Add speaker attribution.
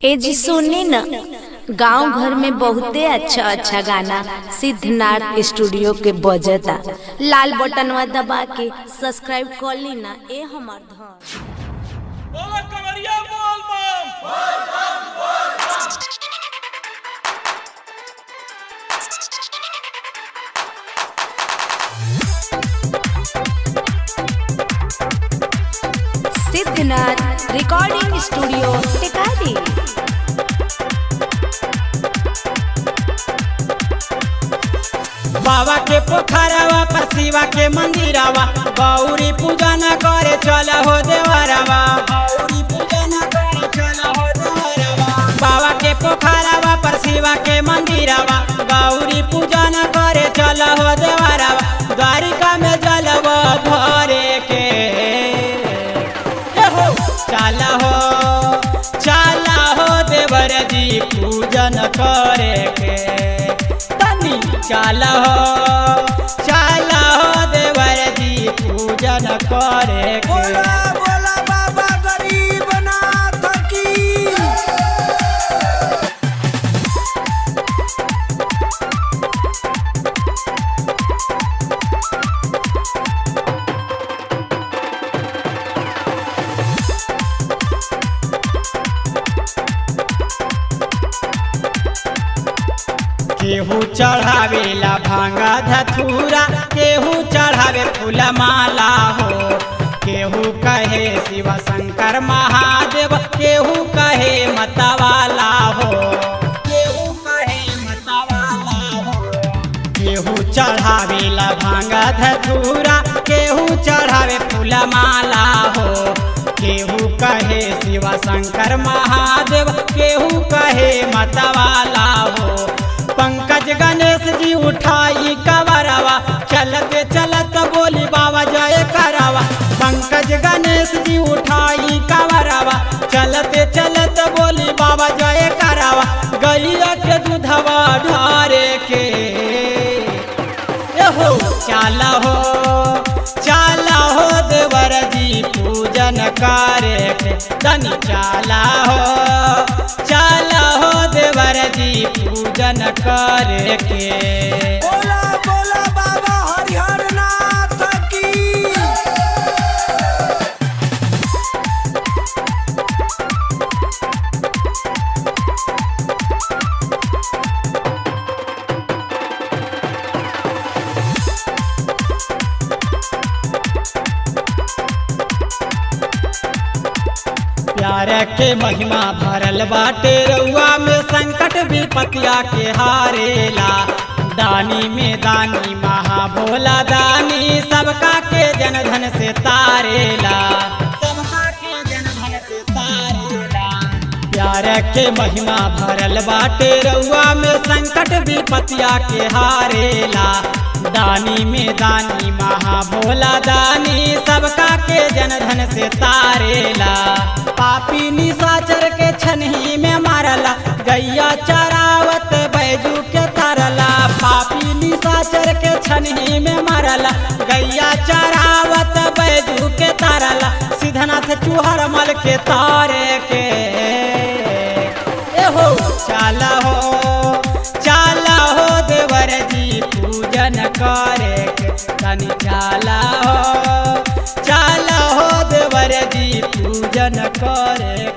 Speaker 1: ए जी सुनी न गांव घर में बहुते अच्छा अच्छा गाना सिद्धनाथ स्टूडियो के बजता लाल बटनवा दबा के सब्सक्राइब कर ली ना ए हमार धन
Speaker 2: बोला कवरिया बोल बम
Speaker 1: सिद्धनाथ रिकॉर्डिंग स्टूडियो टिकारी
Speaker 3: बाबा के पोखरवा पर शिवा के मंदिरवा गौरी पूजा न करे चल हो देवरवा गौरी पूजा न करे चल हो देवरवा बाबा के पोखरवा पर शिवा के मंदिरवा गौरी पूजा न करे चल हो देवरवा द्वारिका में जलवा भरे के ए हो चल हो चल हो देवर जी पूजन करे के तनी चल हो चल हो देवर जी पूजन करे के
Speaker 4: बोला बाबा गरीब नाथ की
Speaker 3: केहू चढ़ावेला भांगा धतूरा केहू चढ़ावे फूल माला हो केहू कहे शिव शंकर महादेव केहू कहे मतवाला हो केहू कहे मतवाला हो केहू चढ़ावेला भांगा धतूरा केहू चढ़ावे फूल माला हो केहू कहे शिव शंकर महादेव केहू कहे मतवाला हो पंकज गणेश जी उठाई कवरवा चलते चलत बोली बाबा जय करवा पंकज गणेश जी उठाई कवरवा चलते चलत बोली बाबा जय करवा गैया के दूधवा ढारे के एहो चाल हो चाल हो देवर जी पूजन करे के तनी चाला हो चाल हो देवर जी पूजन करे के
Speaker 4: बोला बोला बाबा हरिहर नाथ की
Speaker 3: प्यार के महिमा भरल बाटे रउआ में संकट विपतिया के हारेला दानी में दानी महा भोला दानी सबका के जनधन से तारेला सबका के जनधन से तारेला प्यार के महिमा भरल बाटे रउआ में संकट विपतिया के हारेला दानी में दानी महा भोला दानी सबका के जनधन से तारेला पापी निशाचर के छनही में मारला गैया चरावत बैजू के तरला पापी निशाचर के छनही में मारला गैया चरावत बैजू के तरला सिद्धनाथ चूहर मल के तारे के एहो चाल हो चाल हो देवर जी पूजन करे के तनी चाल हो चाल हो देवर जी पूजन करे